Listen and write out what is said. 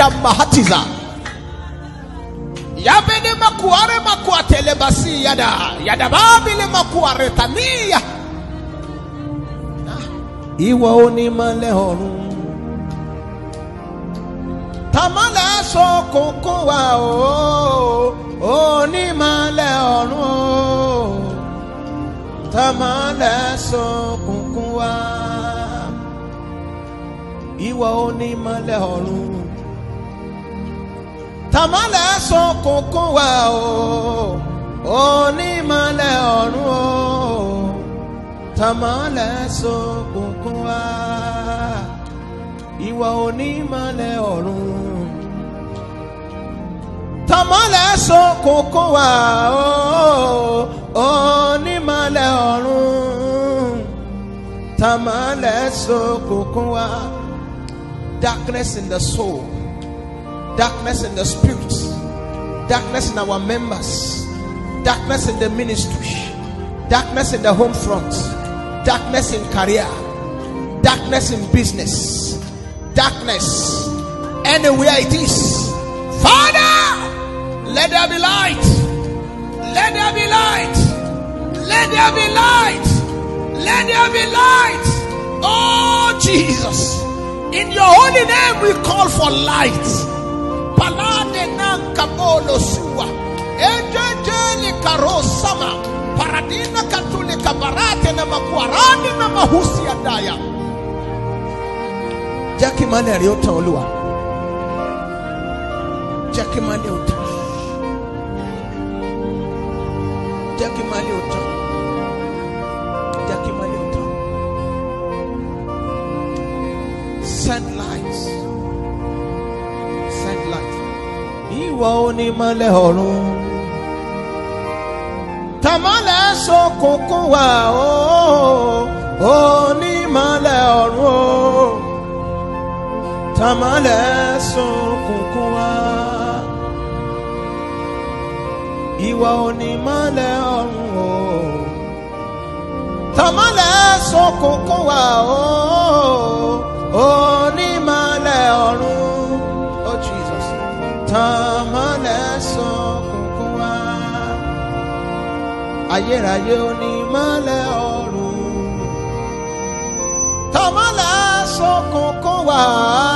leda mahatiza. Yabene makuare makuatele basi yada. Yada babile makuare tania. Ìwọ onímọ̀lẹ̀ ọ̀run. Tamale ṣókùnkùn wa o. Onímọ̀lẹ̀ ọ̀run o. Tamale ṣókùnkùn wa. Ìwọ onímọ̀lẹ̀ ọ̀run. Tamale ṣókùnkùn wa o. Onímọ̀lẹ̀ ọ̀run o tamale ṣókùnkùn wá ìwọ onímọ̀lẹ̀ ọ̀run tamale ṣókùnkùn wá o onímọ̀lẹ̀ ọ̀run tamale ṣókùnkùn wá darkness in the soul darkness in the spirit darkness in our members darkness in the ministry darkness in the home front, darkness in career, darkness in business, darkness anywhere it is. Father, let there be light, let there be light, let there be light, let there be light. Oh Jesus, in your holy name we call for light. Palade nankabolo suwa, ejejeli karosama paradina katule kabarate na makuarani na mahusi ya daya jẹ́ kí ìmọ́lẹ̀ rí ó tàn olúwa jẹ́ kí ìmọ́lẹ̀ ó tàn jẹ́ kí ìmọ́lẹ̀ ó tàn jẹ́ kí ìmọ́lẹ̀ ó tàn send light send light ìwọ onímọ́lẹ̀ ọ̀run tamale ṣókùnkùn wá o onímọ̀lẹ̀ ọ̀run o tamale ṣókùnkùn wá ìwọ onímọ̀lẹ̀ ọ̀run o tamale ṣókùnkùn wá o onímọ̀lẹ̀ ọ̀run o Jesus tamale ṣókùnkùn wá ayérayé onímọ̀lẹ̀ ọ̀run tọ́mọ̀lẹ̀ ṣókùnkùn wá